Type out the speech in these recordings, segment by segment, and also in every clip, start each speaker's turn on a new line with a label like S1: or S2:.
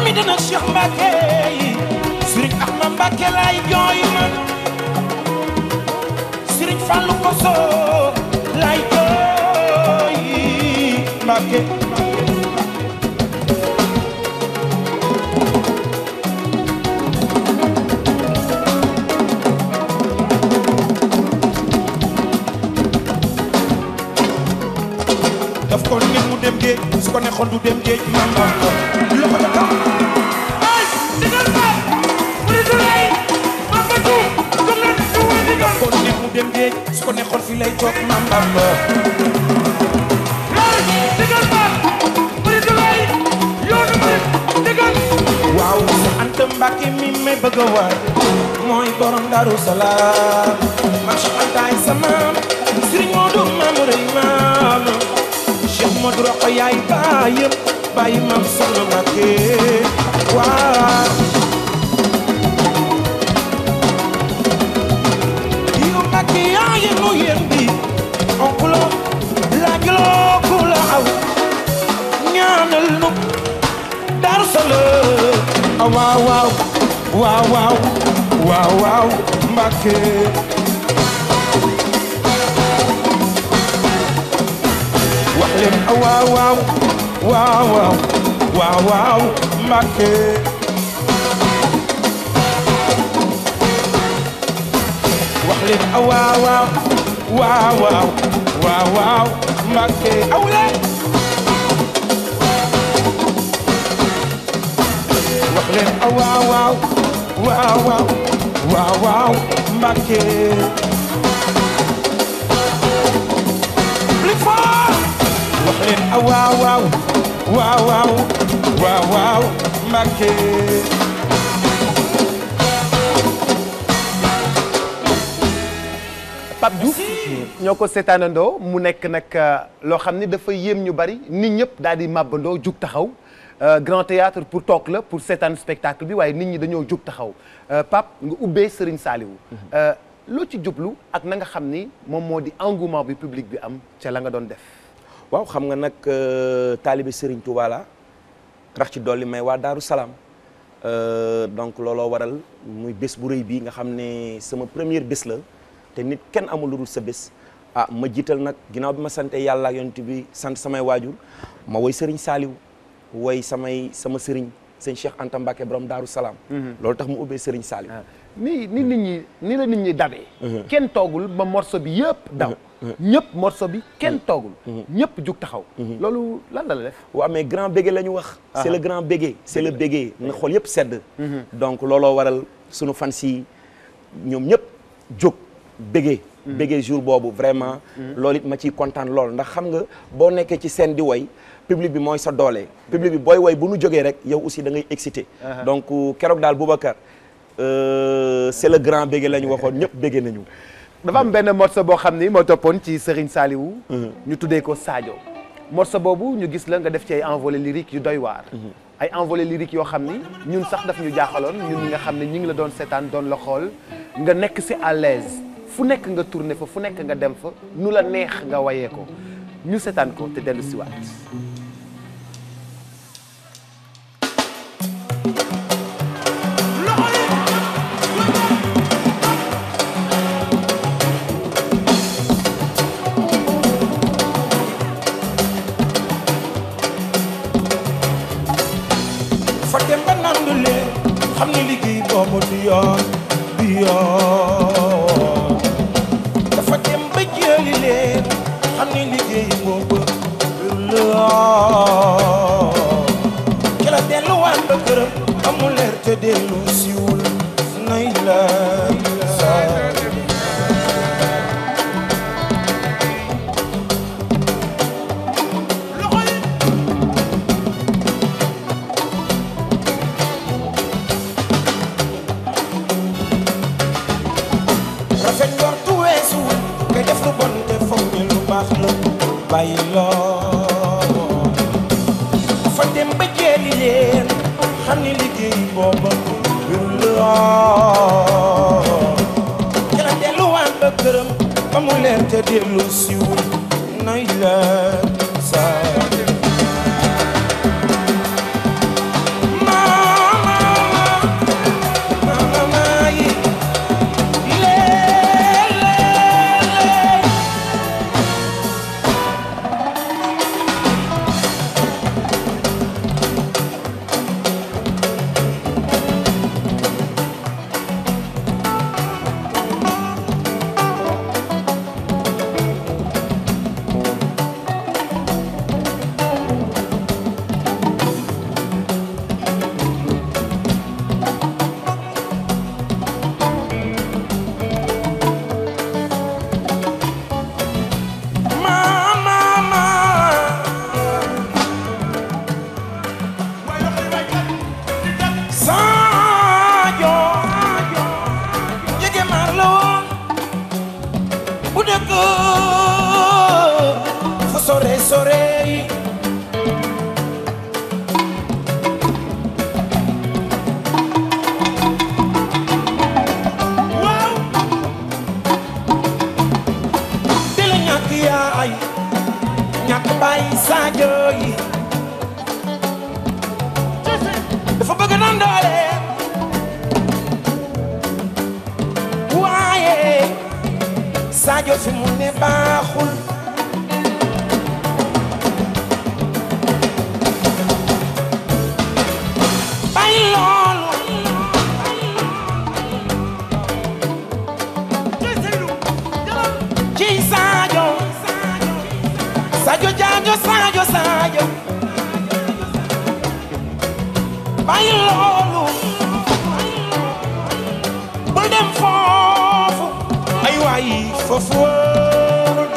S1: mi dana Cheikh Mbacke yi Serigne Ahmad Mbacke laay jooy man Serigne Fallou Koso laay jooy Mbacke daf ko nit mu dem géej su ko neexoon du dem géej man man ko loxo ca kaw ay digal ma mu di lay ma fa tu ko leen du wa digal ko nit mu dem géej su ko neexoon fi lay toog man man ko ay digal ma mu di lay yoonu mu digal waaw sa Anta Mbàkke mi may bëgg a waay mooy borom Daaru Salaam man Cheikh Anta ay sama Sëriñ Moodu Maam Rey maam Cheikh Modou Rokhaya yaay baayam bàyyi maam Soxna Mbàkke waaw yow Mbàkke yaa yenu yéen bi onkulo laajloo ku la aw ñaanal nu Daaru Salaam ah waaw waaw waaw waaw waaw waaw Mbàkke wax leen ah waaw waaw waaw waaw waaw waaw Mbàkke wax leen ah waaw waaw waaw waaw waaw waaw Mbàkke aw leen wax leen ah waaw waaw waaw waaw waaw waaw Mbàkke plus fort wax leen ah waaw waaw waaw waaw waaw waaw Mbàkke
S2: Pape Diouf ñoo ko seetaanandoo mu nekk nag loo xam ni dafa yéem ñu bari nit ñëpp daal di màbbandoo jug taxaw grand théâtre pour toog la pour seetaan spectacle bi waaye nit ñi dañoo jug taxaw Pape nga ubbee Serigne Saliou loo ci jublu ak na nga xam ni moom moo di engouement bi public bi am ca la nga doon def
S3: waaw xam nga nag taalibe Serigne Touba la rax ci dolli may waa Daaru Salaam donc looloo waral muy bés bu rëy bi nga xam ne sama première bés la te nit kenn amul lu dul sa bés ah ma jiital nag ginnaaw bi ma sante yàlla ak yonent bi sant samay waajur ma woy Serigne Saliou woy samay sama Serigne sëñ Cheikh Anta Mbacke borom Daaru Salaam. loolu tax mu ubbee Serigne Saliou.
S2: ni ni nit ñi ni la nit ñi dabee kenn toogul ba morceau bi yëpp daw ñëpp morceau bi kenn toogul ñëpp jug taxaw loolu lan la la def
S3: waaw mais grand bégué la ñu wax c'est le grand bégué c'est le bégué na xool yëpp sedd donc looloo waral sunu fans yi ñoom ñëpp jóg bégué bégué jour boobu vraiment loolu it ma ciy kontaan lool ndax xam nga boo nekkee ci scène di woy public bi mooy sa doole public bi booy woy bu nu jógee rek yow aussi da ngay excité donc keroog daal Boubacar c'est le grand bégué la ñu waxoon ñëpp bégué nañu
S2: dafa am benn morceau boo xam ni moo toppoon ci Serigne Saliou ñu tuddee ko Sadio morceau boobu ñu gis la nga def ci ay envolée lyrique yu doy waar ay envolée lyrique yoo xam ni ñun sax daf ñu jaaxaloon ñun ñi nga xam ne ñi ngi la doon seetaan doon la xool nga nekk si à l'aise fu nekk nga tourné fa fu nekk nga dem fa nu la neex nga wayee ko ñu seetaan ko te dellu siwaat
S1: fa dem ba nandu leen xam ni liggéey boobu du yoon du yoon dafa dem ba jëli leen xam ni liggéey boobu du yoon ci la delluwaat ba këram amul leer te dellu siwul nay la rafet njortu weesu nga def lu bon te foog ni lu baax la bàyyi loo dafa dem ba jeeli leen xam ni liggéey booba wéru loo ci la delluwaat ba këram ba mu leer te dellu siwul nay la sa maa Sadio jege maar la woon bu dëkk fa sore sore yi waaw te la ñàkk yaay ñàkk bàyyi Sadio yi dafa bëgg naan doole waaye Sadio fi mu ne baaxul bàyyi loolu ci Sadio Sadio Sadio Sadio Sadio bàyyi loolu bul dem foofu ay waay foofu wóorul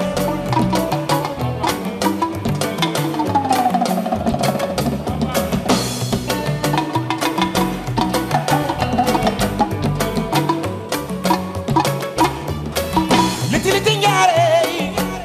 S1: liti liti njaare yi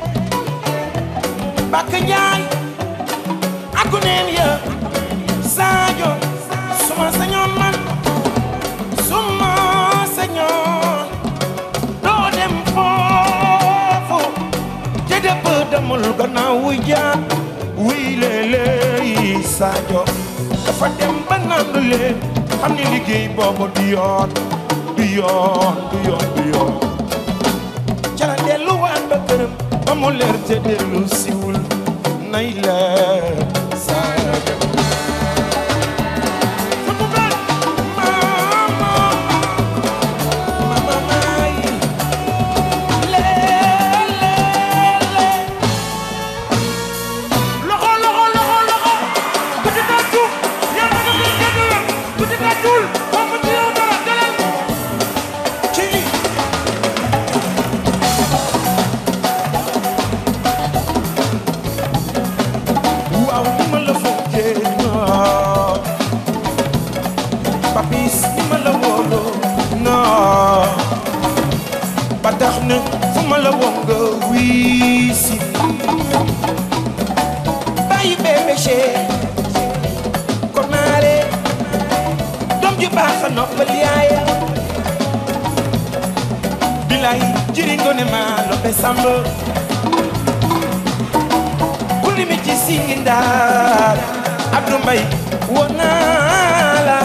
S1: bakk njaay aku neen ya Sadio suma sañoon man suma sañoon doo dem foofu te dëpp demul gannaaw wuy jaar wuy léeg-léeg Sadio dafa dem ba nandu leen xam ni liggéey boobu du yoon du yoon du yoon du yoon ca la delluwaat ba këram ba mu leer te dellu siwul nay leer Sadio waaw ni ma la fonkee non papis ni ma la wóoloo non ba tax na fu ma la woo nga wii si bàyyi bébé Cheikh kon naare doom ju baax a noppal yaaya bilay jëriñ ngone ma loppe samba kulli mi ci singi ndaar Abdou Mbaye woo naa la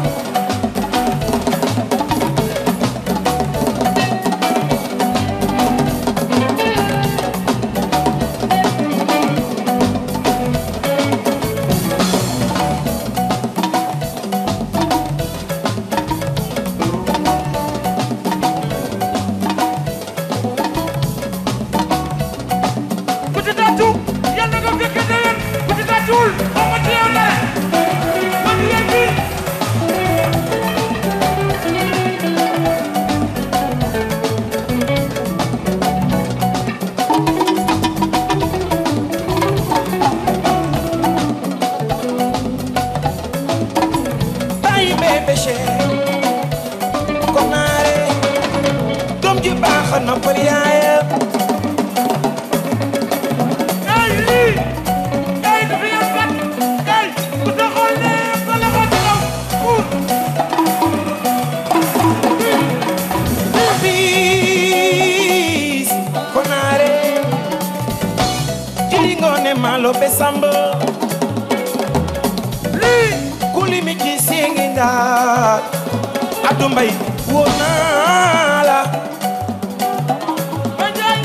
S4: Petit Tatou yàlla nga fekk déwén Petit Tatoul xaw ma ci yow dara man yéen bi
S1: bàyyi bébé Cheikh kon naare doom ju baax a noppal yaaya
S4: ay lii ay dafa yam kat ay bu taxoon ne ba la ko taxaw uut
S1: Papis kon naare jëriñ ngone ma loppe samba
S4: lii
S1: kuli mi ci singi ndaar Abdou Mbaye woo naa la
S4: ba jaay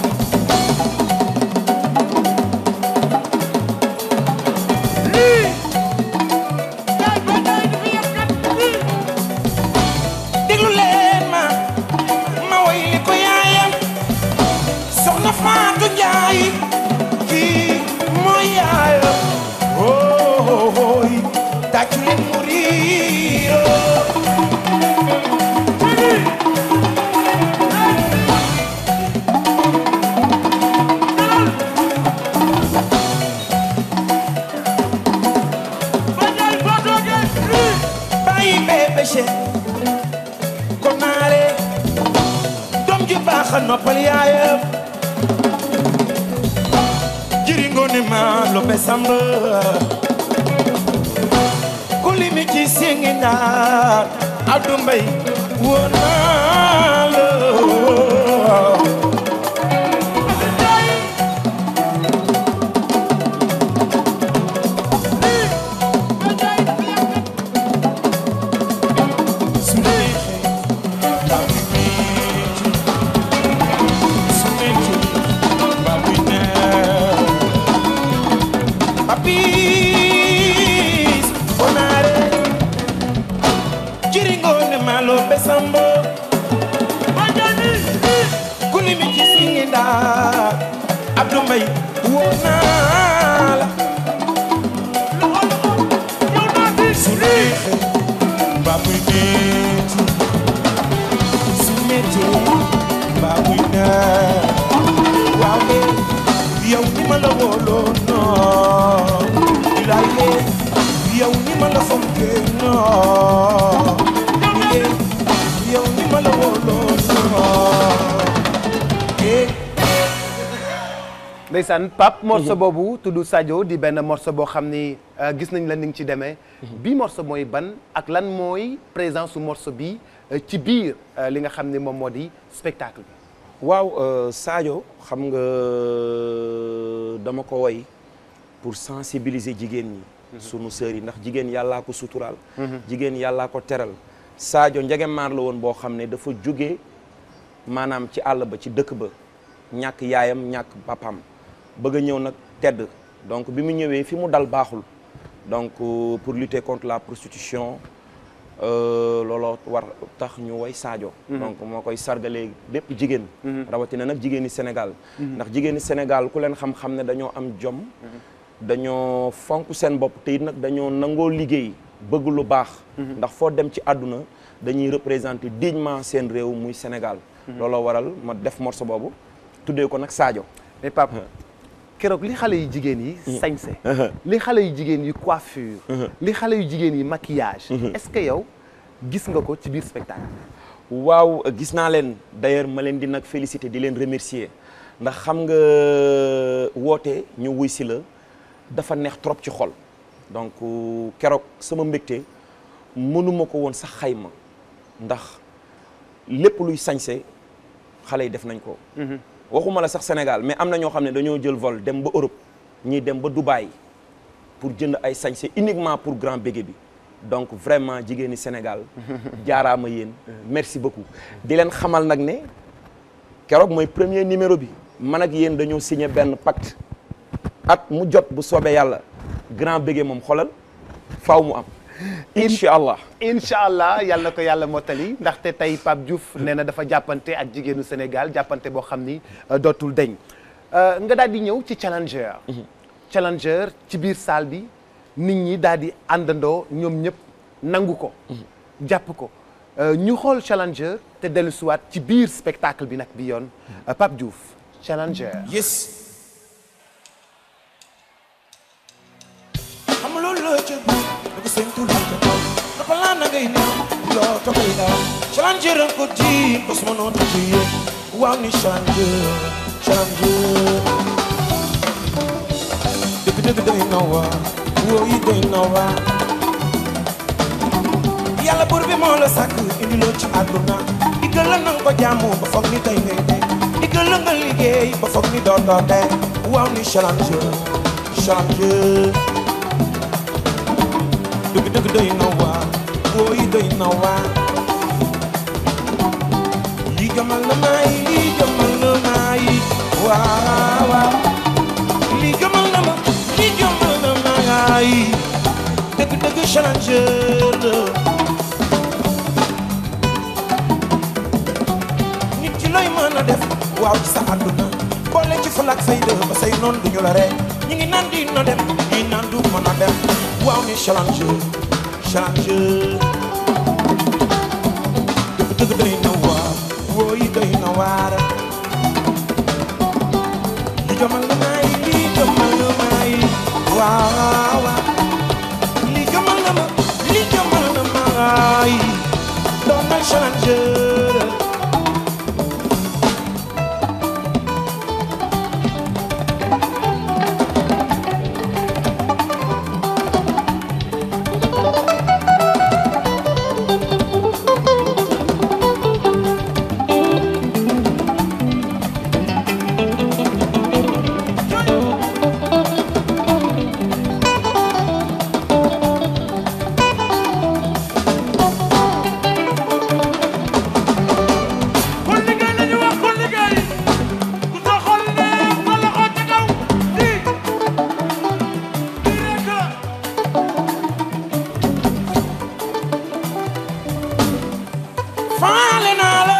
S4: lii jaay ba jaay dafa yam kat lii
S1: déglu leen ma ma woy li ko yaayam soxna Faatu Njaay kii mooy yaayam ooy tàccu leen mu riiroo
S4: ba jaay boo toogee lii
S1: Cheikh kon naare doom ju baax a noppal yaayam jiri ngoone ma lobe samba ku limi ci singi naa addu mbay woon naa la su neexee mbaa muy metti su metti mbaa muy neex papis bonaare jiri ngoone malo besambo kulimi ci singi ndaa Abdou Mbaye woo naa la su neexee mbaa muy metti su metti mbaa muy neex waaw de yow ni ma la wóoloo non ilaay de yow ni ma la fonkee non de yow ni ma la wóoloo non eh
S2: ndeysaan Pape morceau boobu tudd Sadio di benn morceau boo xam ni euh, gis nañ la ni nga ci demee bii morceau mooy ban ak lan mooy présence su morceau bi euh, ci biir euh, li nga xam ni moom moo di spectacle bi
S3: waaw euh, Sadio xam nga dama ko woy pour sensibiliser jigéen ñi sunu sœurs yi ndax jigéen yàllaa ko suturaal jigéen yàllaa ko teral Sadio njegemaar la woon boo xam ne dafa jóge maanaam ci àll ba ci dëkk ba ñàkk yaayam ñàkk papam bëgg a ñëw nag tedd donc bi mu ñëwee fi mu dal baaxul donc euh, pour lutter contre la prostitution euh, looloo war tax ñu woy Sadio donc moo koy sargalee bépp jigéen rawatina nag jigéeni Sénégal ndax jigéeni Sénégal ku leen xam-xam ne dañoo am jom dañoo fonk seen bopp te it nag dañoo nangoo liggéey bëgg lu baax ndax foo dem ci àdduna dañuy représenter dignement seen réew muy Sénégal looloo waral ma def morceau boobu tuddee ko nag Sadio
S2: mais Pape keroog li xale yu jigéen yi sañse li xale yu jigéen yi coiffure li xale yu jigéen yi maquillage est-ce que yow gis nga ko ci biir spectacle
S3: waaw gis naa leen d'ailleurs ma leen di nag féliciter di leen remercier ndax xam nga woote ñu wuy si la dafa neex trop ci xol donc keroog sama mbégte mënuma ko woon sax xayma ndax lépp luy sañse xale yi def nañ ko waxuma la sax Sénégal mais am na ñoo xam ne dañoo jël vol dem ba Europe ñii dem ba Dubaï pour jënd ay sañse uniquement pour grand bégué bi donc vraiment jigéeni Sénégal jaaraama yéen merci beaucoup di leen xamal nag ne keroog mooy premier numéro bi man ak yéen dañoo signé benn pacte at mu jot bu soobee yàlla grand bégué moom xolal faaw mu am incha allah
S2: incha allah yàlla na ko yàlla mottali ndaxte tey Pape Diouf nee na dafa jàppante ak jigéenu Sénégal jàppante boo xam ni euh, dootul deñ Euh, nga daal di ñëw ci challenger challenger ci biir salle bi nit ñi daal di àndandoo ñoom ñëpp nangu ko jàpp ko Euh, ñu xool challenger te dellu siwaat ci biir spectacle bi nag bi yoon euh, Pape Diouf challenger
S1: yes xam loolu la ca bu daga seen tur la ca kaw dafa laa na ngay neew loo tokay daw challenger an ko ji ko suma noon ci yéen waaw ni challenger challenger dëgg dëgg doy na waar woo yi doy na waar yàlla buur bi moo la sàkk indi loo ci àdduna diggal la nanga ko jaamu ba foog ni tey ngay dee diggal la nga liggéey ba foog ni doo doo dee waaw ni challenger challenger dëgg dëgg doy na waar woo yi doy na waar lii jëmal na maay lii jëmal na maay waaw waaw lii jëmal na ma lii jëmal na maay dëgg dëgg challenger la nit ci looy mën a def waaw ci sa àdduna boole ci ful ak fayda ba say noon duñu la ree ñi ngi naan di no dem ñi naan du mën a dem waaw ni challenger challenger dëgg dëgg doy na waar woo yi doy na waar li jomal na maay li jomal na maay waaw waaw li jomal na ma li jomal na maay challenger
S4: kon liggéey la ñu wax kon liggéey ku sa xol neex sa loxo ci kaw lii lii rek la
S1: faale naa la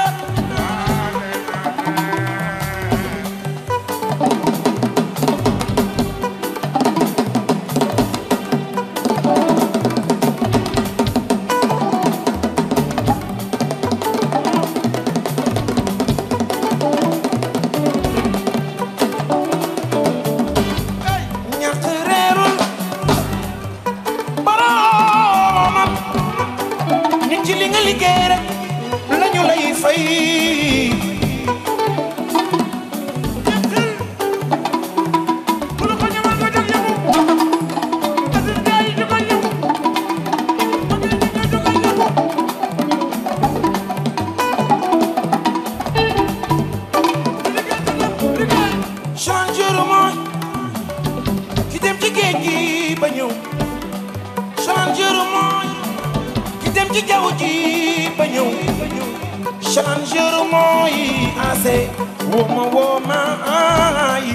S1: ñàkk reerul boroomam nit ci li nga liggéey rek lañu lay fay
S4: ku la ko ñamal nga jóg yëngu Aziz Ndiaye jógal yëngu ma ngi liggéey jógal yëngu liggéey jógal liggéey
S1: changer mooy ki dem ci géej gi ba ñëw changer mooy ki dem ci jaww ji ba ñëw changer mooy ase woma woma ay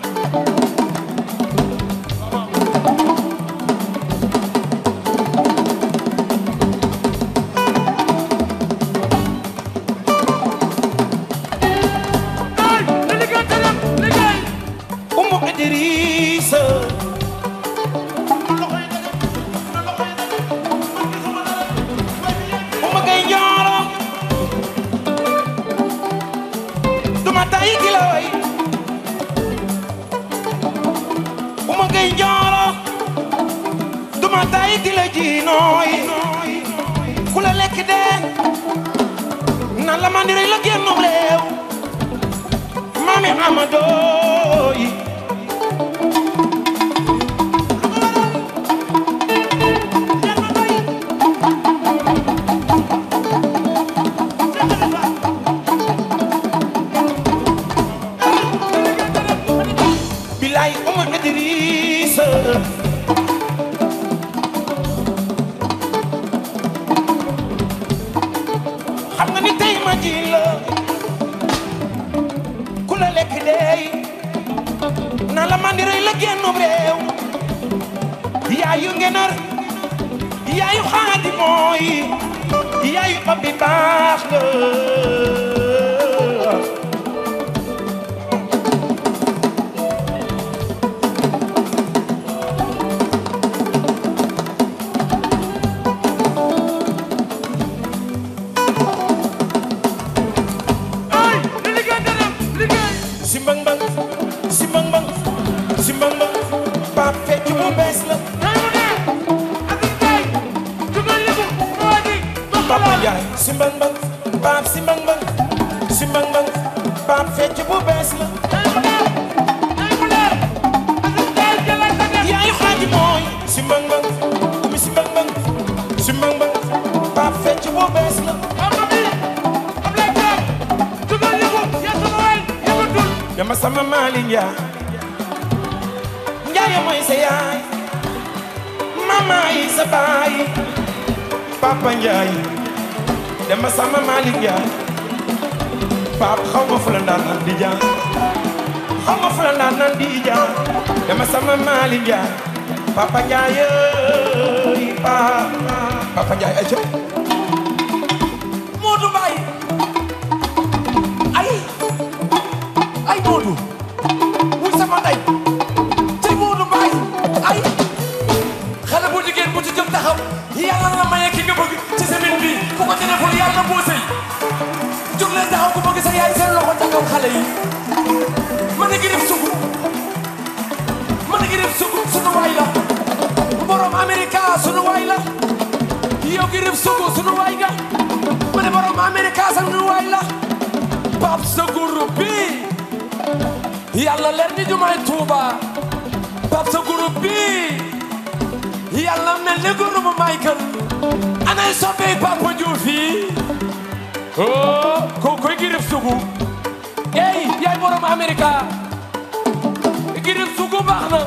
S4: ay na liggéey te dem liggéey
S1: umu Idrissa uma gay ñooro duma tay ki la way uma gay ñooro duma tay ki la ji nooy ku la lekk dee nan la mandiri la génnum réew mami Amadou yi bilaay uma Idrissa xam nga ni tey ma ji la ku la lekk deey na la mandi rëy la génnum réew yaayu ngenar yaayu xaadi mooy yaayu papi baax nga
S4: ay na liggéey te dem liggéey
S1: simbang bang simbang bang simbang bang pap fecc mu bees la
S4: tey mu neex Aziz Ndiaye jógal yëngu ma waa ji
S1: papa Njaay simbang bang pap simbang bang simbang bang pap fecc mu bees la
S4: tey mu neex tey mu leer Aziz Ndiaye jëlaat sa dem
S1: yaayu xaaji mooy simbang bang umi simbang bang simbang bang pap fecc mu bees la
S4: papa bi Ablaye Thiam jógal yëngu yaa sama waay yëngatul
S1: dama sama maali njaay njaay mooy sa yaay mama yi sa baay papa njaay dama sama maali njaay pap xaw ma fu la ndaan naan di jaan xaw ma fu la ndaan naan di jaan dama sama maali njaay papa njaay ey pap papa njaay ay ca
S5: Modou Mbaye ay ay Modou wuy sama ndey tey Modou Mbaye ay xale bu jigéen bu ci jëm taxaw yàlla na maye ki nga bëgg ci semaine bi ku ko ci deful yàlla na boo sëy jóg leen taxaw ku bëgg sa yaay seen loxo ca kaw xale yi ma ne gi def sugu ma ne gi def sugu sunu waay la borom Amerika sunu waay la yow gi def sugu sunu waay nga ma ne borom borom Amerika sax ñu waay la Pape sa groupe bi yàlla leer ni jumaay Tuuba Pape sa groupe bi yàlla mel ni groupe Michael anay soppey Papa Diouf yi oh ko koy girif sugu ey yaay borom Amerika girif sugu baax na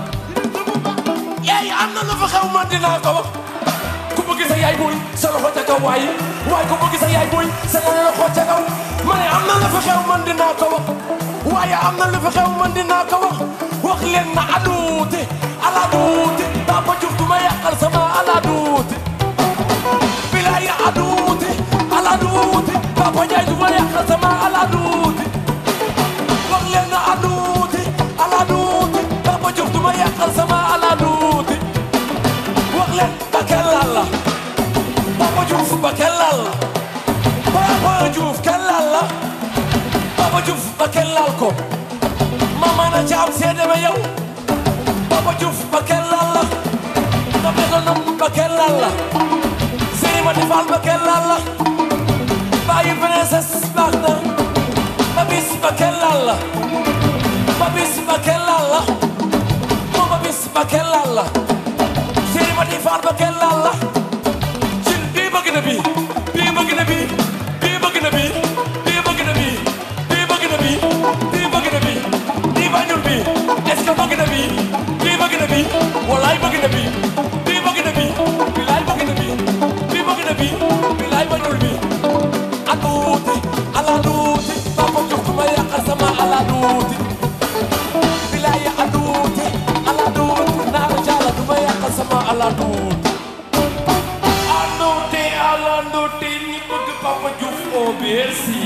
S5: ey am na lu fa xew man dinaa ko wax ku bëgg sa yaay booy sa loxo ca kaw waaye waaye ku bëgg sa yaay booy sa loxo ca kaw ma ne am na lu fa xew man dinaa ko wax waaye am na lu fa xew man dinaa ko wax wax leen na aduute ala duute Papa Diouf du ma yàqal sama ala duute bilaay aduute ala duute Papa Ndiaye du ma yàqal sama ala duute wax leen na aduute ala duute Papa Diouf du ma yàqal sama ala duute wax leen ba kenn laal la Papa Diouf ba kenn laal la Papa Diouf kenn laal la Papa Diouf ba kenn laal ko mama na caam seede ma yow Papa Diouf ba kenn laal la na métonome ba kenn laal la Sëriñ Mati Fall ba kenn laal la bàyyi princesse baax na Babis ba kenn laal la Babis ba kenn laal la moom Babis ba kenn laal la Sëriñ Mati Fall ba kenn laal la cin bii bëgg na bii bii bëgg na bii bii bëgg na bii bii bëgg na bii bii bëgg na bii bii bëgg na bii bii bañul bii est-ce que bëgg na bii bii bëgg na bii walaay bëgg na bii bii bëgg na bii bilaay bëgg na bii bii bëgg na bii bilaay bañul bii aduuti ala duuti Papa Diouf du ma yàqal sama ala duuti bilaay aduuti ala duuti naaru jaala du ma yàqal sama ala duuti aduuti ala duuti ñi bëgg Papa Diouf au Bercy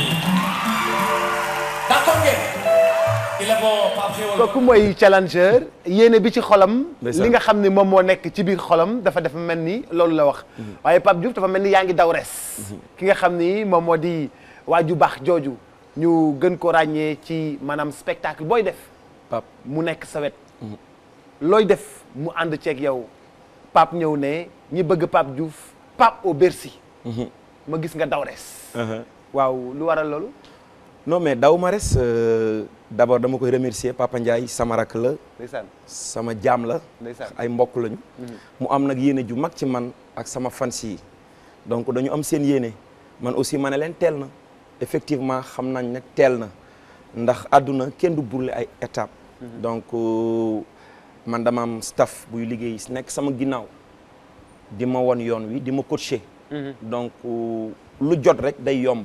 S5: d'accord ngeen il est bon Pape Xéwal
S2: kooku mooy challenger yéene bi ci xolam.
S3: Ndeysaan.
S2: li nga xam ni moom moo nekk ci biir xolam dafa dafa mel ni loolu la wax. waaye Pape Diouf dafa mel ni yaa ngi daw res. ki nga xam ni moom moo di waa ju baax jooju ñu gën ko ràññee ci maanaam spectacle booy def
S3: Pape
S2: mu nekk sa wet. looy def mu ànd ceeg yow Pape ñëw ne ñi bëgg Pape Diouf Pape au Bercy. ma gis nga daw res. waaw lu waral loolu.
S3: non mais daw ma res euh, d'abord dama koy remercier Papa Ndiaye sama rakk la
S2: ndeysaan
S3: sama jaam la
S2: Ndeysaan.
S3: ay mbokk lañu mu am nag yéene ju mag ci man ak sama fans yi donc dañu am seen yéene man aussi ma ne leen teel na effectivement xam nañ nag teel na ndax àdduna kenn du brûler ay étapes donc euh, man dama am staff buy liggéey nekk sama ginnaaw di ma won yoon wi di ma coacher donc euh, lu jot rek day yomb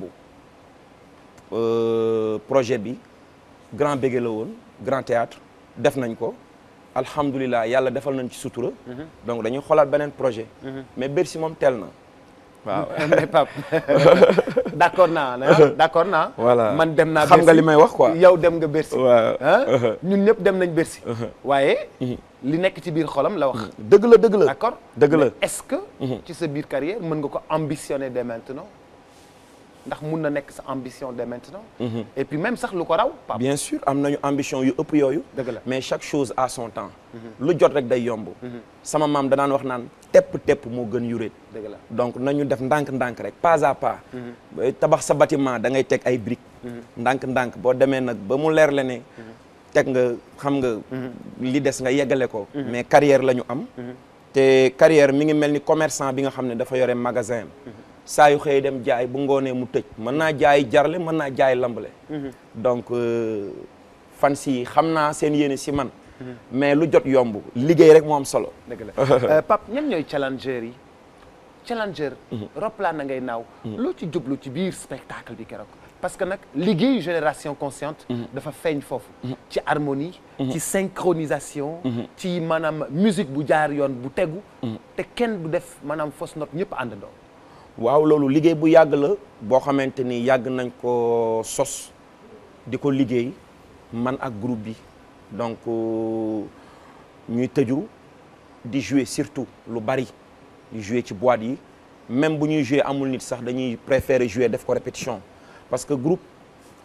S3: Euh, projet bi grand bége la woon grand théâtre def nañ ko alhamdulilah yàlla defal nañ ci sutura donc dañuy xoolaat beneen projet mais Bercy moom teel na waaw
S2: mais Pape d'accord naa ah d'accord naa.
S3: Voilà.
S2: man dem naa
S3: Xam nga
S2: Bercy.
S3: li may wax quoi.
S2: yow dem nga Bercy.
S3: waaw
S2: ah ñun ñëpp dem nañ Bercy. waaye li nekk ci biir xolam la wax.
S3: dëgg la dëgg la
S2: d'accord
S3: dëgg la
S2: Mais est-ce que. ci sa biir carrière mën nga ko ambitionner dès maintenant ndax mun na nekk sa ambition dès maintenant. et puis même sax lu ko raw Pape.
S3: bien sûr am nañu ambition yu ëpp yooyu
S2: Dëgg la.
S3: mais chaque chose à son temps lu jot rek day yomb sama maam danaan wax naan tepp tepp moo gën yuréet
S2: dëgg la
S3: donc nañu def ndànk-ndànk rek pas à pas Ba tabax sa bâtiment da ngay teg ay briques ndànk-ndànk boo demee nag ba mu leer la ne teg nga xam nga li des nga yeggale ko mais carrière la ñu am te carrière mi ngi mel ni commerçant bi nga xam ne dafa yore magasin am saa yu xëy dem jaay bu ngoonee mu tëj mën naa jaay jarle mën naa jaay lambale donc euh, fan si xam naa seen yéene si man mais lu jot yomb liggéey rek moo am solo
S2: dëgg la Pape ñan ñooy challenger yi challenger roplaan na ngay naaw loo ci jublu ci biir spectacle bi keroog parce que nag liggéeyu génération consciente dafa feeñ foofu ci harmonie ci synchronisation ci maanaam musique bu jaar yoon bu tegu te kenn du def maanaam fausse note ñëpp àndandoo
S3: waaw loolu liggéey bu yàgg la boo xamante ni yàgg nañ ko sos di ko liggéey man ak groupe bi donc euh, ñuy tëju di jouer surtout lu bari di jouer ci boîte yi même bu ñuy jouer amul nit sax dañuy préférer jouer def ko répétition parce que groupe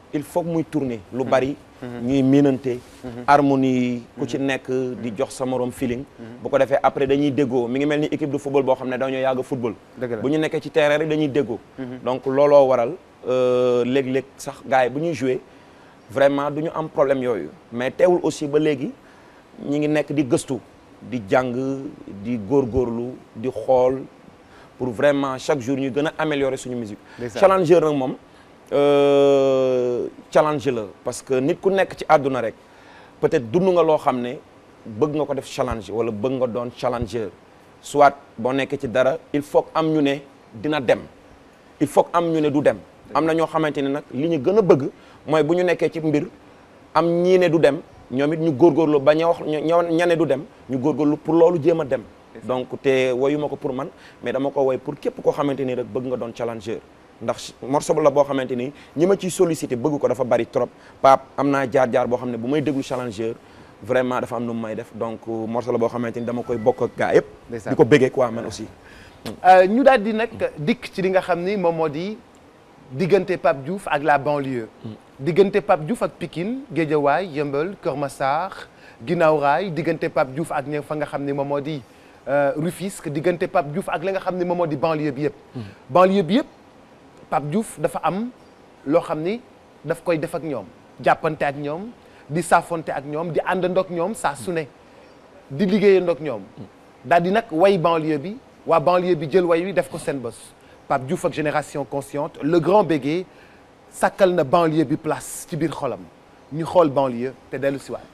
S3: il faut que muy tourner lu bari ñuy miinante harmonie ku ci nekk di jox sa morom feeling bu ko defee après dañuy déggoo mi ngi mel ni équipe de football boo xam ne dañoo yàgg football
S2: Dëgg la.
S3: bu ñu nekkee ci terrain rek dañuy déggoo donc looloo waral euh, léeg-léeg sax gars yi bu ñuy jouer vraiment du ñu am problème yooyu mais teewul aussi ba léegi ñi ngi nekk di gëstu di jàng di góorgóorlu di xool pour vraiment chaque jour ñu gën a améliorer suñu musique
S2: Ndeysaan.
S3: challenger nag moom euh, challenge la parce que nit ku nekk ci àdduna rek peut-être dund nga loo xam ne bëgg nga ko def challenge wala bëgg nga doon challenger soit boo nekkee ci dara il faut que am ñu ne dina dem il faut que am ñu ne du dem am na ñoo xamante ne nag li ñu gën a bëgg mooy bu ñu nekkee ci mbir am ñii ne du dem ñoom it ñu góorgóorlu ba ña wax ña ña ne du dem ñu góorgóorlu pour loolu jéem a dem donc te woyuma ko pour man mais dama ko woy pour képp koo xamante ni rek bëgg nga doon challenger ndax morceau la boo xamante ni ñi ma ciy sollicité bëgg ko dafa bari trop Pape am naa jaar-jaar boo xam ne bu may déglu challenger vraiment dafa am nu mu may def donc morceau la boo xamante ni dama koy bokk ak gaa yëpp
S2: Ndeysaan.
S3: di ko bëggee quoi man aussi
S2: Euh, ñu daal di nag dikk ci li nga xam ni moom moo di diggante Pape Diouf ak la banlieue. diggante Pape Diouf ak Pikine Guédiawaye Yeumbeul Kër Massar Guinaw Rail diggante Pape Diouf ak ña fa nga xam ni moom moo di euh, Rufisque diggante Pape Diouf ak li nga xam ni moom moo di banlieue bi yëpp. banlieue bi yëpp Pape Diouf dafa am loo xam ni daf koy def ak ñoom jàppante ak ñoom di saafonte ak ñoom di àndandoo ak ñoom saa su ne. di liggéeyandoo ak ñoom daal di nag way banlieue bi waa banlieue bi jël way wi def ko seen bës Pape Diouf ak génération consciente le grand bégué sàkkal na banlieue bi place ci biir xolam ñu xool banlieue te dellu siwaat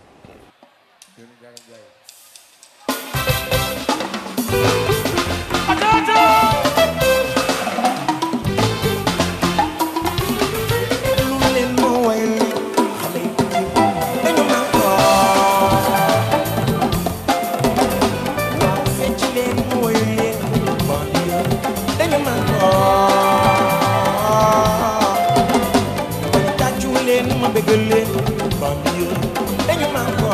S1: lu leen moo way xale yi dañu man ko waaw fecc leen mu way leen banlieue dañu man ko wala tàccu leen ma bëggal leen banlieue dañu man ko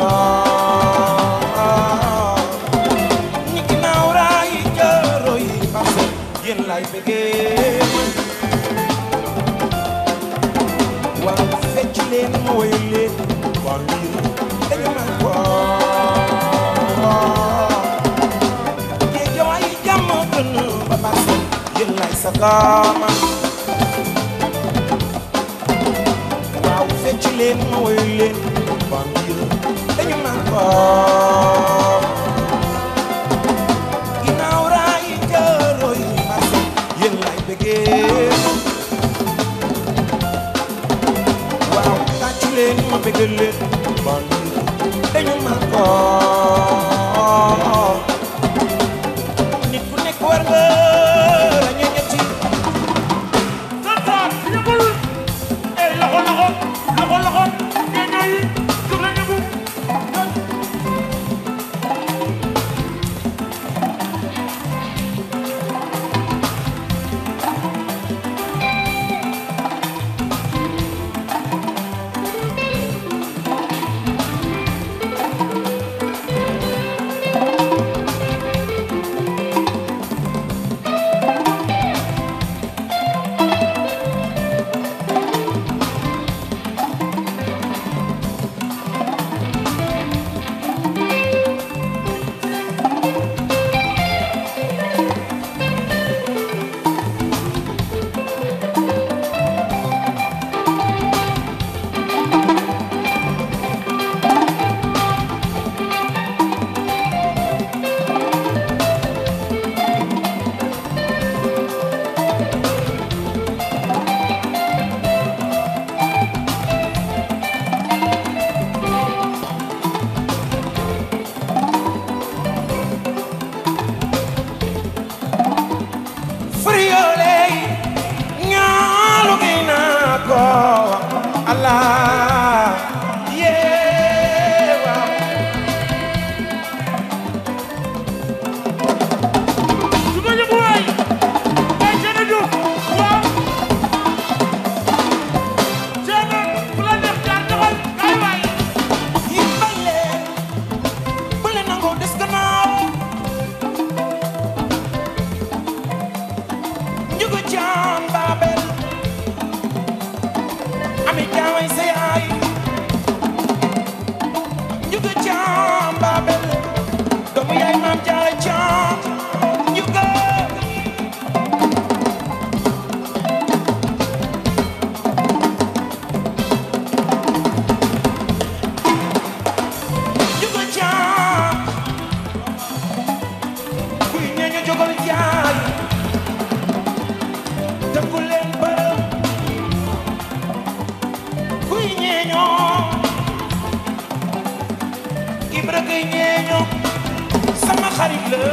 S1: ñi ginnaaw raay jaaro yi parce que yéen laay bëggee waaw fecc leen ma woy leen banlieue dañu man ko Géejawaay jàmm gën ba parce que yéen lay sakaama waaw fecc leen ma woy leen banlieue dañu man ko ginnaaw raay jaaro yi parce que yéen lay bëggee waaw tàccu leen ma bëggal leen banlieue dañu man ko nit ku nekk war nga rañu ñetti
S4: Sansaar yëngul eh loxo loxo loxo loxo ñeeñoo yi jóg leen yëngu
S1: mbay ñeeño sama xarit la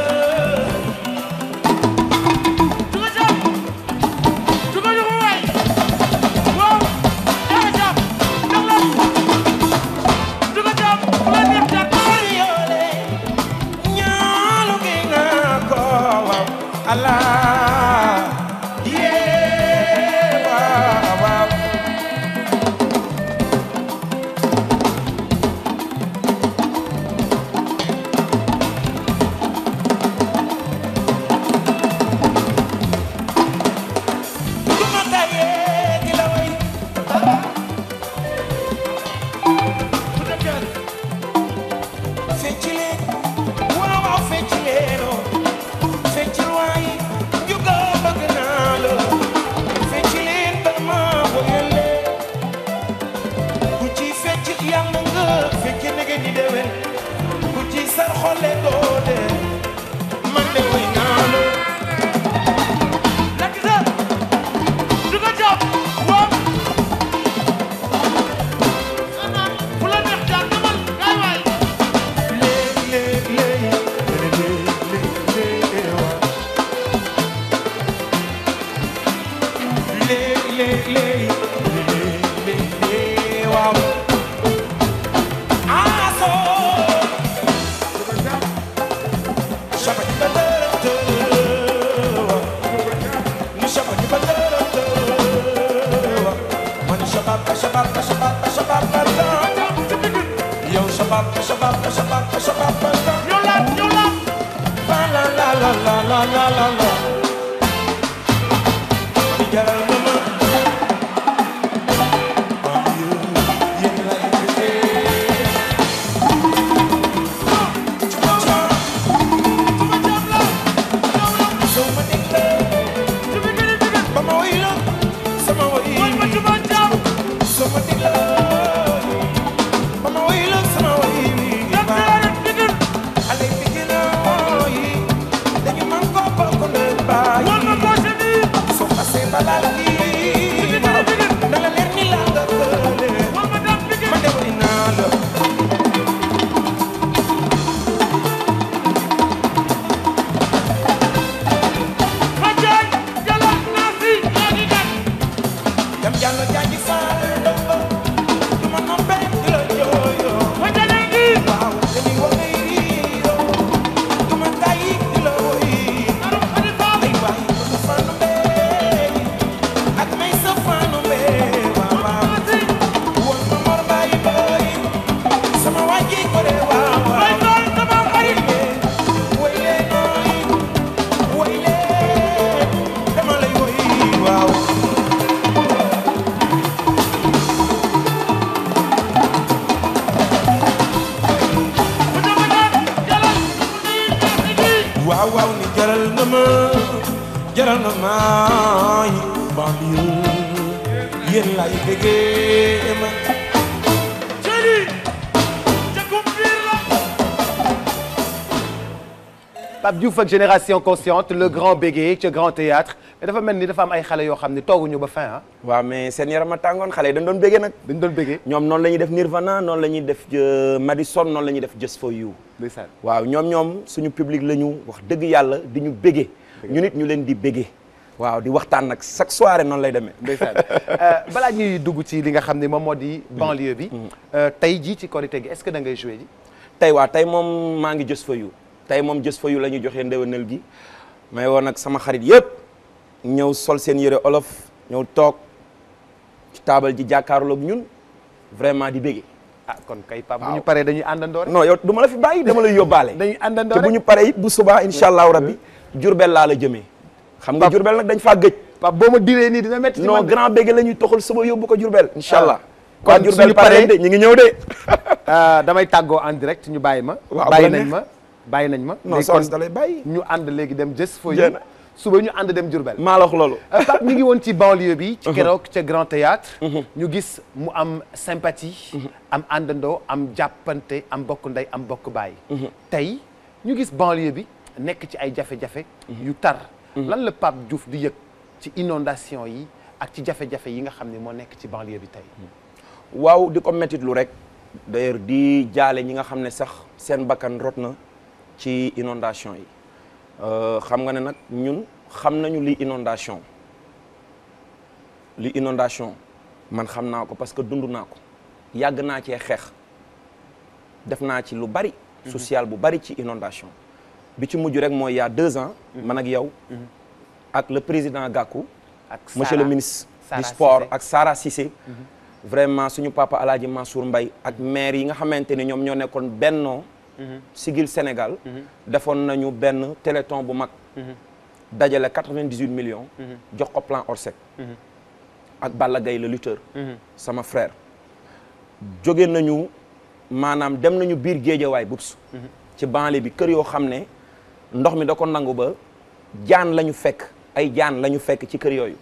S4: Juga jam. Juga juga waay. Waaw. Jaga jam. Jaga la. Juga jam. Ku la neex jam.
S1: yoole ñaalu gi nga ko waaw allah yee waaw waaw du ma tayee di la way
S4: Ku dem jël.
S1: fecc leen waaw waaw fecc leen oh fecc waay juga bëgg naa la fecc leen ba ma woyal leen ku ci fecc yàlla nga fekk nege ni déwén ku ci sar xole doo de man de woy naa la
S4: Lekk sa. Juga jam. Waaw. Ku la neex jam demal. Gaay waay.
S1: lé lé lé lé lé lé waaw lé lé lé lé lé waaw aso shabati badara ni shabati badara man shabab shabab shabab shabab yow shabab shabab shabab shabab
S4: Ñëw la ñëw la.
S1: la la la la la la la la la Mani jaral na ma Mani yu yéen lay bëggee Cuma cuma
S4: Juga jam la. Ñëw la.
S1: soo ma déglee
S4: Juga gën a juga.
S1: ba ma woy la sama woy
S4: Woy ma juba jam.
S1: soo ma déglee ba ma woy la sama woy
S4: Lekk sa rek digir.
S1: xale bi gën a woy dañu man ko bokk ndey baay
S4: Woy ma poche bi.
S1: soo xasee balaa kii waaw na la leer ni laa nga kële
S4: Woy ma dam digir.
S1: man de woy naa la
S4: Ma jaay. Jalla naa si. Yaa ngi gan.
S1: jam jàll jaaji faal ndomba du ma noppee di la jooyoo
S4: Ma jaay ngi.
S1: waaw dañuy woy riiroo du ma tàyyi di la woy
S4: Aru xadi faal.
S1: ay waay bëgg faanu mbee ak may sa faanu mbee waaw waaw
S4: Naa si.
S1: woon ma mor bàyyi booy sama wàjji ko de waaw
S4: Bay
S1: waaw
S4: faal sama xarit.
S1: woy leen nooy woy leen dama lay woy waaw
S4: Ma dama daan. Jalla. Yaa ngi gi.
S1: waaw waaw ni jaral na ma jaral na ma banlieue yéen lay bëggee ma
S4: Chéri. Jakum biir la.
S2: Pape Diouf ak Génération Consciente le grand bégué ca Grand Théâtre mais dafa mel ni dafa am ay xale yoo xam ne tooguñu ba fin ah
S3: waaw mais seen yaram a tàngoon xale yi dañ doon béggee nag
S2: dañ doon béggee
S3: ñoom noonu la ñuy def Nirvana noonu la ñuy def euh, Madison noonu la ñuy def Just for You
S2: ndeysaan
S3: waaw ñoom ñoom suñu public la ñu wax dëgg yàlla di ñu béggee ñu nit ñu leen di béggee waaw di waxtaan nag chaque soirée noonu lay demee
S2: ndeysaan balaa ñuy dugg ci li nga xam ne moom moo di banlieue bi euh, tey jii ci korité gi est-ce que da ngay joué ji
S3: tey waa tey moom maa ngi Just for You tey moom Just for You la ñuy joxee ndewenal gi may woon nag sama xarit yëpp ñëw sol seen yëre olof ñëw toog ci taabal ji jàkkaarloog ñun vraiment di béggee
S2: ah kon kay Pape bu
S3: Waaw.
S2: ñu paree dañuy àndandoo rek
S3: non yow du ma la fi bàyyi dama lay yóbbaale
S2: dañuy àndandoo
S3: te bu
S2: rek
S3: ñu paree it bu subaa incha allahu rabbi jurbel laa la jëmee xam nga
S2: Pap-
S3: jurbel nag dañ faa gëj
S2: Pape boo ma diree nii dina métti ci
S3: non
S2: man de.
S3: grand bége la ñuy toxal suba yóbbu ko jurbel incha allah
S2: kon
S3: kon jurbel
S2: suñu
S3: pare
S2: paree-
S3: de ñu ngi ñëw de
S2: Euh, damay tàggoo en direct ñu bàyyi ma
S3: Waaw,
S2: bàyyi
S3: bu la
S2: nañ
S3: neex.
S2: ma bàyyi nañ ma
S3: non
S2: léegi
S3: soxna
S2: kon
S3: si da lay bàyyi
S2: ñu ànd léegi dem Just for You
S3: Jeex na.
S2: suba ñu ànd dem Diourbel
S3: maa la wax loolu
S2: Euh, Pape ñu ngi woon ci banlieue bi ci keroog ca Grand Théâtre ñu gis mu am sympathie am àndandoo am jàppante am bokk ndey am bokk baay tey ñu gis banlieue bi nekk ci ay jafe-jafe yu tar lan la Pape Diouf di yëg ci inondation yi ak ci jafe-jafe yi nga xam ne moo nekk ci banlieue bi tey
S3: waaw di ko métitlu rek d'ailleurs di jaale ñi nga xam ne sax seen bakkan rot na ci inondation yi Euh, xam nga ne nag ñun xam nañu li inondation li inondation man xam naa ko parce que dund naa ko yàgg naa cee xeex def naa ci lu bari social bu bari ci inondation bi ci mujj rek mooy il y a deux ans man ak yow ak le président Gakou
S2: ak
S3: monsieur le
S2: Sarah-
S3: ministre
S2: Sarah
S3: du sport
S2: Cissé.
S3: ak Sara Cissé vraiment suñu papa Alaaji Mansour Mbaye ak maire yi nga xamante ni ñoom ñoo nekkoon bennoo sigil Sénégal defoon nañu benn téléthon bu mag dajale 98 millions jox ko plan Orsec ak Balla Gaye le lutteur sama frère jóge nañu maanaam dem nañu biir géejawaay bubs ci banlieue bi kër yoo xam ne ndox mi da ko nangu ba jaan la ñu fekk ay jaan la ñu fekk ci kër yooyu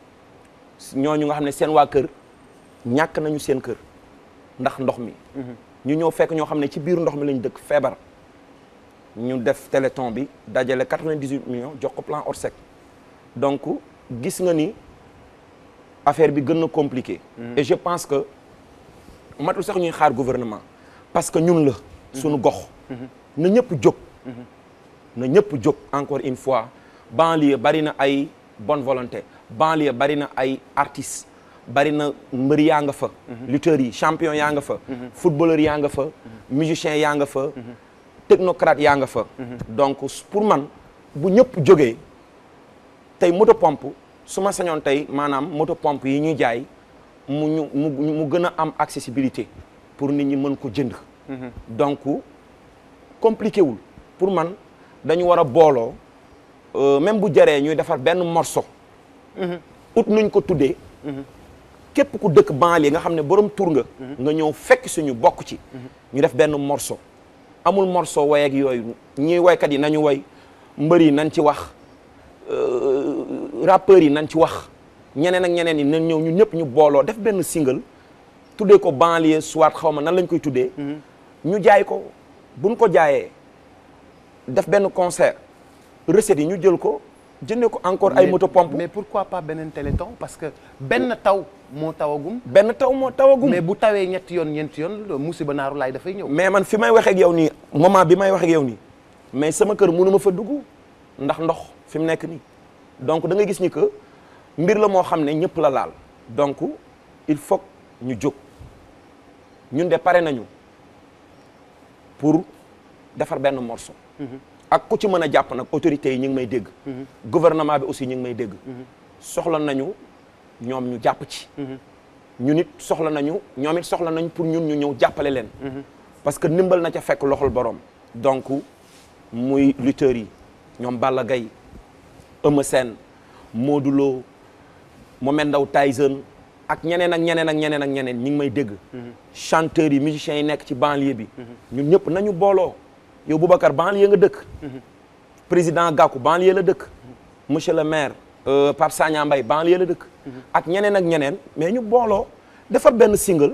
S3: ñooñu nga xam ne seen waa kër ñàkk nañu seen kër ndax ndox mi ñu ñëw fekk ñoo xam ne ci biir ndox mi lañ dëkk feebar ñu def téléthon bi dajale 98 millions jox ko plan Orsec donc gis nga ni affaire bi gën na compliqué et je pense que matul sax ñuy xaar gouvernement parce que ñun la suñu gox na ñëpp jóg na ñëpp jóg encore une fois banlieue bari na ay bonne volonté banlieue bari na ay artistes bari na mbër yaa nga fa lutteurs yi champion yaa nga fa footballeur yaa nga fa musicien yaa nga fa technocrate yaa nga fa donc pour man bu ñëpp jógee tey moto pompe su ma sañoon tey maanaam moto pompe yi ñuy jaay mu ñu mu mu gën a am accessibilité pour nit ñi mën ko jënd donc compliqué wul pour man dañu war a booloo euh, même bu jaree ñuy defar benn morceau ut nuñ ko tuddee képp ku dëkk banlieue nga xam ne borom tur nga nga ñëw fekk suñu bokk ci ñu def benn morceau amul morceau way ak yooyu ñii waykat yi nañu way mbër yi nañ ci wax rappeurs yi nañ ci wax ñeneen ak ñeneen yi nañ ñëw ñun ñëpp ñu booloo def benn single tuddee ko banlieue soit xaw ma nan lañ koy tuddee ñu jaay ko buñ ko jaayee def benn concert recettes yi ñu jël ko jëndee ko encore ay
S2: Mais-
S3: moto pompe
S2: mais pourquoi pas beneen téléthon parce que benn taw moo tawagum
S3: benn taw moo tawagum
S2: mais bu tawee ñetti yoon ñeenti yoon musiba naaru laay dafay ñëw
S3: mais man fi may waxee ak yow nii moment bi may waxee ak yow nii mais sama kër mënu ma fa dugg ndax ndox fi mu nekk nii donc da nga gis ni que mbir la moo xam ne ñëpp la laal donc il faut que ñu jóg ñun de pare nañu pour defar benn morceau. ak ku ci mën a jàpp nag autorités yi ñu ngi may dégg. gouvernement bi aussi ñu ngi may dégg. soxla nañu ñoom ñu jàpp ci. ñu nit soxla nañu ñoom it soxla nañu pour ñun ñu ñëw jàppale leen. parce que ndimbal na ca fekk loxol borom. donc muy lutteurs yi ñoom Balla Gaye Eumeu Sène Modou Lo Mohamed Ndao Tyson ak ñeneen ak ñeneen ak ñeneen ak ñeneen ñi ngi may dégg. chanteurs yi musiciens yi nekk ci banlieue bi. ñun ñëpp nañu booloo. yow Boubacar banlieue nga dëkk. président Gakou banlieue la dëkk. monsieur le maire euh, Pape Sagna Mbaye banlieue la dëkk. ak ñeneen ak ñeneen mais ñu booloo defar benn single.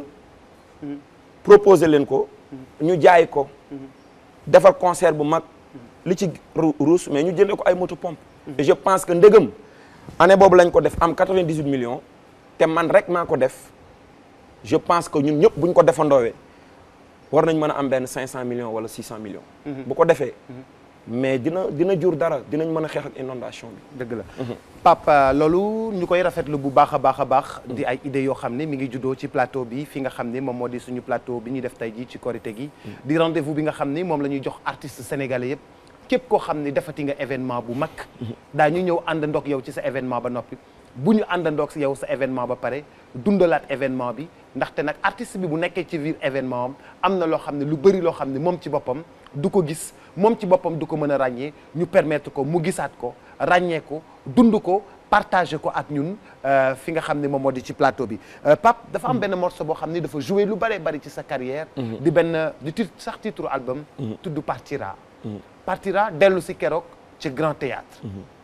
S3: proposer leen ko. ñu jaay ko. defar concert bu mag. li ci ru- ruus mais ñu jëndee ko ay moto pompe. et je pense que ndegam année boobu lañ ko def am 98 millions. te man rek maa ko def je pense que ñun ñëpp bu ñu ko defandoowee war nañ mën a am benn 500 millions wala 600 millions. bu ko defee. mais dina dina jur dara dinañ mën a xeex ak inondation bi.
S2: dëgg la Papa loolu ñu koy rafetlu bu baax a baax a baax di ay idées yoo xam ne mi ngi juddoo ci plateau bi fi nga xam ne moom moo di suñu plateau bi ñuy def tey jii ci korité gi di rendez-vous bi nga xam ni moom la ñuy jox artistes sénégalais yëpp képp koo xam ne defati nga événement bu mag daa ñu ñëw àndandoog yow ci sa événement ba noppi bu ñu àndandoog yow sa événement ba pare dundalaat événement bi ndaxte nag artiste bi bu nekkee ci biir événement am am na loo xam ne lu bëri loo xam ne moom ci boppam du ko gis moom ci boppam du ko mën a ràññee ñu permettre ko mu gisaat ko ràññee ko dund ko partager ko ak ñun euh, fi nga xam ne moom moo di ci plateau bi Euh, Pape dafa am benn morceau boo xam ne dafa joué lu bëree bëri ci sa carrière di benn di titre sax titre album tudd Partira Partira dellu si keroog ci Grand Théâtre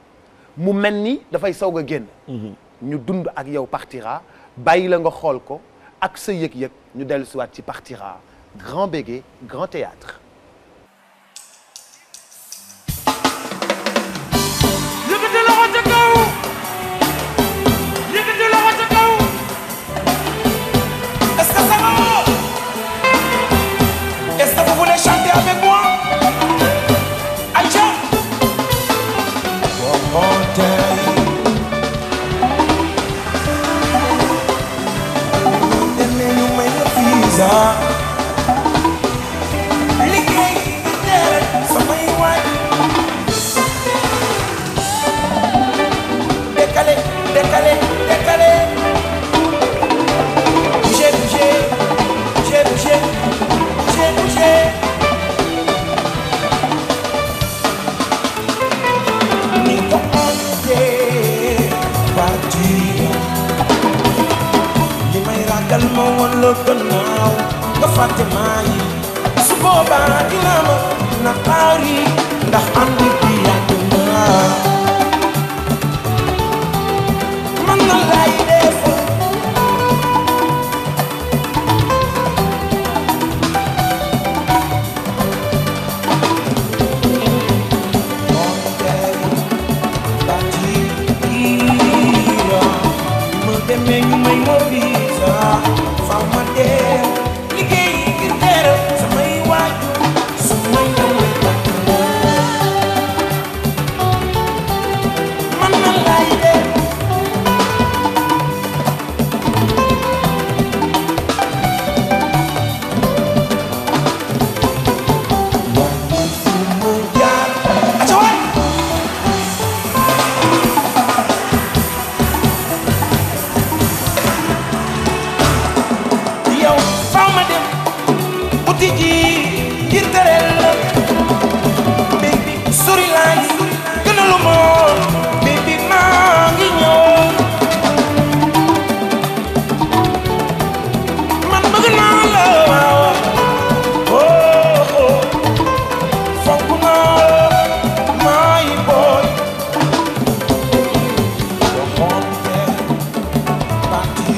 S2: mu mel ni dafay soog a génn ñu dund ak yow Partira bàyyi la nga xool ko ak sa yëg-yëg ñu dellu si waat ci Partira grand bégué Grand Théâtre
S4: yëkkati loxo ca kaw yëkkati loxo ca kaw
S5: est-ce que ça va
S1: tey demee ñu may la visa liggéey teel samay waay décalé décalé décalé bougé bougé bougé bougé bougé bougé ni ko andee partir li may ragal ma woon la gannaaw nga fàtte maa yi su boobaa dina ma naqaari ndax ànd bi yàgg na man na lay def demee ñu may ma visa faaw ma dee liggéey ngir teeral samay waajur su may ñëwee takk man na lay def waaye fu mu jaar aca waay yow faaw ma dem uti ji ngir tereel la baby sori laay gënalu ma baby maa ngi ñëw man bëgg naa la waaw oh oh fonk naa la maay booy waxoonte parti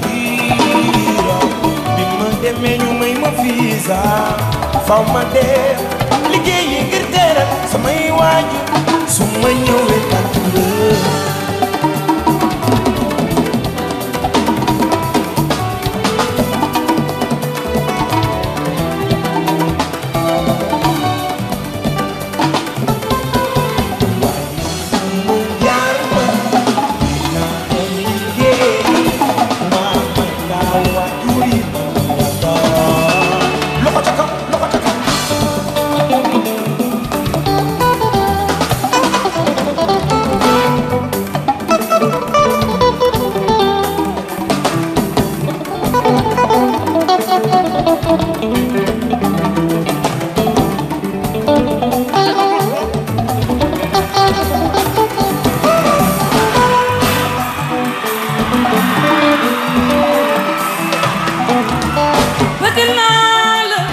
S1: bi ma demee ñu may ma visa faw ma dee liggéeyi ngir teeral samay waajur su ma ñëwee takk la mu jaar ma dinaa dem liggéey maa man laa waajur yi ma la loxo ca kaw loxo ca kaw
S4: bëgg naa la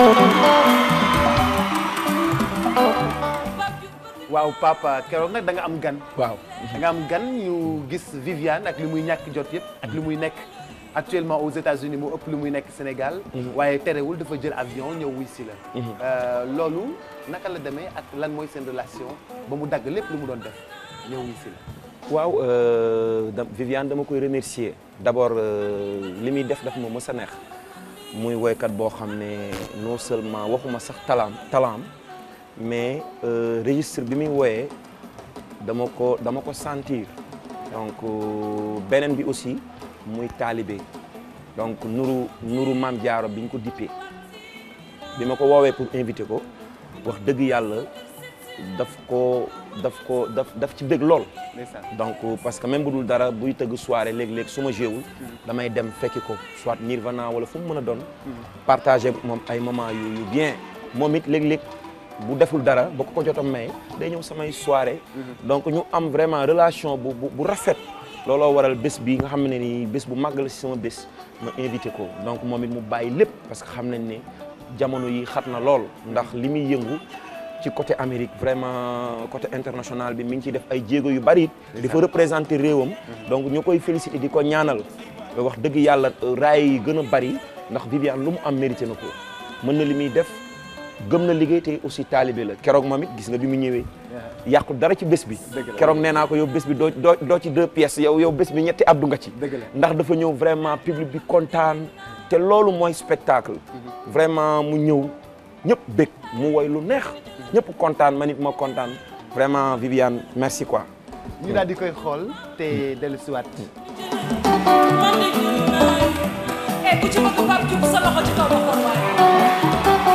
S2: waaw papa keroog nag da nga am gan
S3: waaw
S2: da nga am gan ñu gis Viviane ak li muy ñàkk jot yëpp ak li muy nekk actuellement aux États-Unis moo ëpp li muy nekk Sénégal waaye terewul dafa jël avion ñëw wuy si la Euh, loolu naka la demee ak lan mooy seen relation ba mu dagg lépp lu mu doon def ñëw wuy si la
S3: waaw euh, da Viviane dama koy remercier d'abord euh, li muy def daf ma mës a neex muy woykat boo xam ne non seulement waxuma sax talaam talaam mais euh, registre bi muy woyee dama ko dama ko sentir donc euh, beneen bi aussi muy taalibe donc nuru nuru maam jaaro bi ñu ko dippee bi ma ko woowee pour inviter ko wax dëgg yàlla daf ko daf ko daf daf ci bëgg lool
S2: ndeysaan
S3: donc parce que même bu dul dara buy tëgg soirée léeg-léeg su ma jéewul damay dem fekki ko soit Nirvana wala fu mu mën a doon partager moom ay moment yu yu bien moom it léeg-léeg bu deful dara ba ko ko jotam may day ñëw samay soirée donc ñu am vraiment relation bu bu bu rafet looloo waral bés bi nga xam ne ni bés bu màgg la si sama bés ma invité ko donc moom it mu bàyyi lépp parce que xam nañ ne jamono yi xat na lool ndax li muy yëngu ci côté Amérique vraiment côté international bi mi ngi ciy def ay jéego yu bari it di fa représenter réewam donc ñu koy féliciter di ko ñaanal wax dëgg yàlla raay yi gën a bari ndax Viviane lu mu am mérité na ko mën na li muy def gëm na liggéey te aussi taalibe la keroog moom it gis nga bi mu ñëwee yàqu dara ci bés bi keroog nee naa ko yow bés bi doo doo doo ci deux pièces yow yow bés bi ñetti abdu nga ci
S2: Dëgg la.
S3: ndax dafa ñëw vraiment public bi kontaan te loolu mooy spectacle vraiment mu ñëw ñëpp bég mu woy lu neex ñëpp kontaan man it ma kontaan vraiment Viviane merci quoi
S2: ñu daal di koy xool te dellusiwaat.
S6: man de ñu naay eh ku ci bëgg Pape Diouf sa loxo ci kaw ba xool waaye.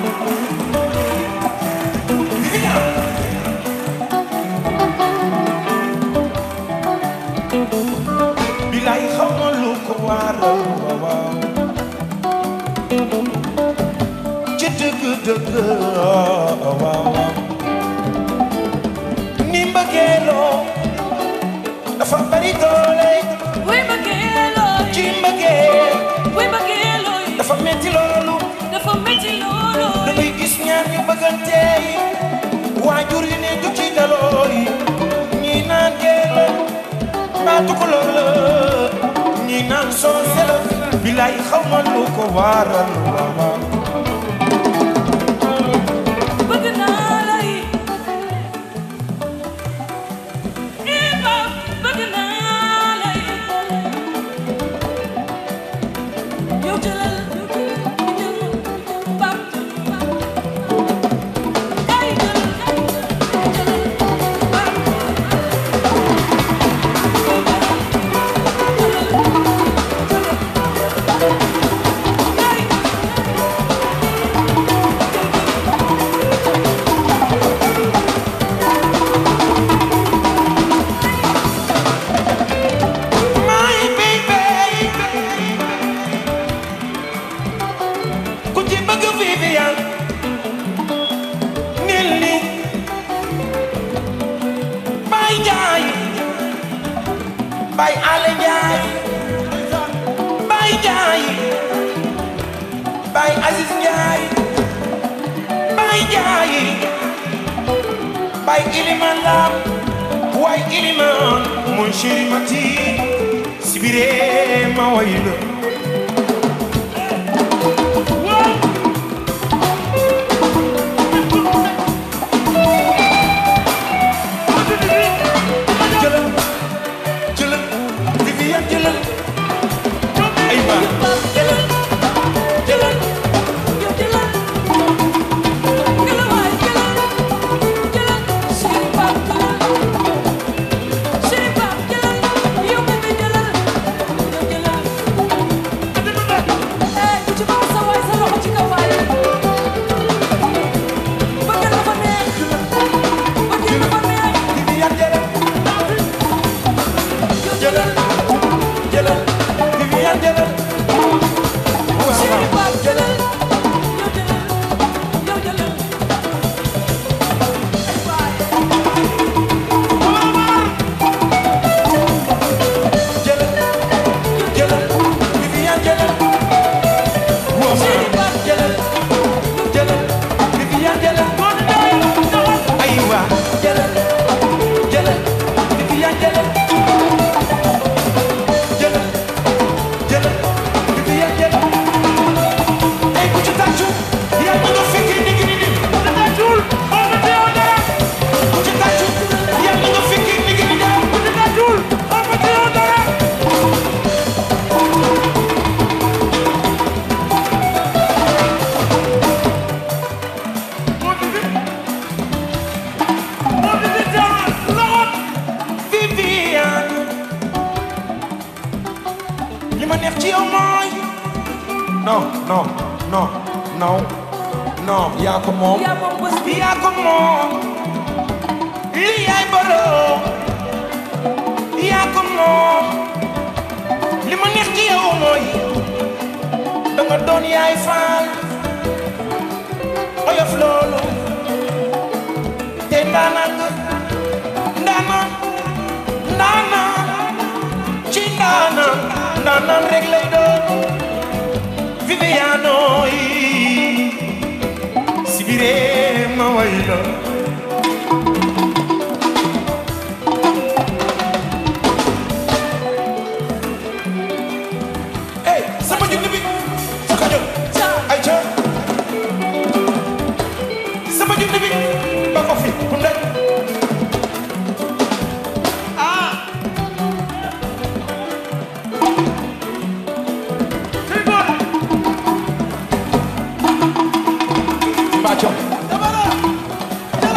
S1: bilaay xaw ma lu ko waral waaw ci dëgg dëgg waaw ni mbëggeeloo dafa bari doole
S6: wuy mbëggeelooy
S1: ci mbëggeel
S6: wuy mbëggeelooy
S1: dafa metti loolu
S6: dafa métti
S1: da
S6: loolooy
S1: ngay gis ñaar ñu bëggante yi waajur yi ne du ci daloo yi ñii naan geel baatu ko loola ñii naan soose la bilaay xaw ma lu ko waral waaw
S6: bëgg naa lay eh Pape bëgg naa lay yow jëlal jël Pape ay jël jëlal
S1: my baby ku ci bëgg Vivian nil ni Baye Ndiaye Baye Ale Ndiaye Baye Ndiaye Baye Aziz Ndiaye Baye Ndiaye Baye Iliman Lam waay Iliman mon chéri Mati sibire ma way la jëlal jëlal Vivian jëlal ay ba
S6: Pape jëlal
S1: jëlal
S6: yow jëlal jëlal waay jëlal jëlal chéri Pape jëlal chéri Pape jëlal yow bébé jëlal yow jëlal eh ku ci bëgg sa waay sa loxo ci kaw waay bëgg dafa neex bëgg dafa neex
S1: Vivian jëlal
S6: yow
S1: jëlal
S6: jëlal
S1: jëlal Vivian jëlal waaw
S6: chéri
S1: waaw
S6: Pape jëlal yow jëlal yow jëlal
S1: jëlal jëlal Vivian jëlal waaw
S6: chéri Pape
S1: jëlal jëlal Vivian jëlal aywa jëlal jëlal Vivian jëlal jëlal jëlal Vivian jëlal ay ku ci tàccu yaa ngi nga fekkee ni ngi ni dim tàccul oo ma teew dara ku ci tàccu yaa ngi nga fekkee ni ngi ni dim ku ci tàccul oo ma teew dara Vivian li ma neex ci yow mooy non non non non non yaa ko moom
S6: yaa moom bés bi
S1: yaa ko moom li yaay borom yaa ko moom li ma neex ci yow mooy da nga doon yaay faal oyof loolu te ndaanaan nga ndaanaan ndaanaan ci ndaanaan ndaanaan rek lay doon Viviano yi sibire ma way la Hey, sama junni bi fa ka jóg ay ca sama junni bi ba ko fi bu ndaj Mbacco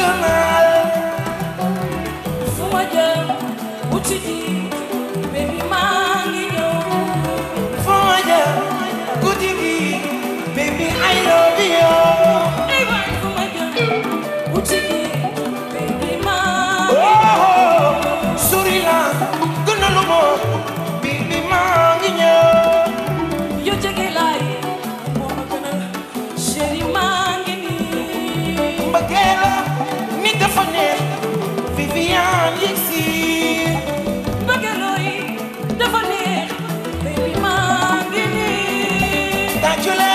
S1: naa la
S6: fu ma jëm wuti ji baby maa ngi ñëw
S1: fu ma jëm guddi gi baby I love you
S6: ay waay fu ma jëm wuti ji baby maa ngi
S1: oh sori la gën a lu ma baby maa ngi ñëw
S6: yo jege laay moo ma gënal chéri maa ngi nii
S1: mbëggee la nit dafa neex Viviane yegg si
S6: bëggaloo yi dafa neex baby maa ngi nii
S1: tàccu leen